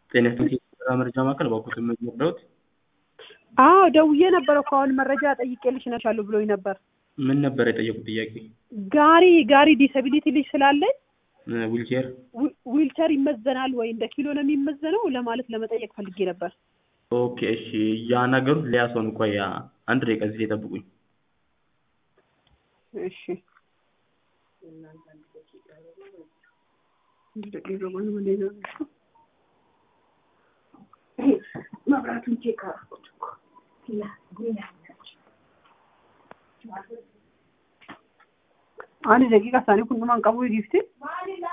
ጤና ይስጥልኝ የስራ መረጃ ማዕከል እባክዎትን ምን ልርዳዎት? አዎ ደውዬ ነበር እኮ አሁን መረጃ ጠይቄልሽ እነግርሻለሁ ብሎኝ ነበር። ምን ነበር የጠየቁት ጥያቄ? ጋሪ ጋሪ ዲሰቢሊቲ ልጅ ስላለኝ ዊልቼር ዊ- ዊልቸር ይመዘናል ወይ እንደ ኪሎ ነው የሚመዘነው ለማለት ለመጠየቅ ፈልጌ ነበር። ኦኬ እሺ ያናገሩት ሌላ ሰው ነው። ቆይ አንድ ደቂቃ እዚህ ላይ ጠብቁኝ። እሺ መብራቱን ቼክ አደረኩት እኮ አንድ ደቂቃ ሳኒ ኩንዱማን ቀቡ ጊፍቲ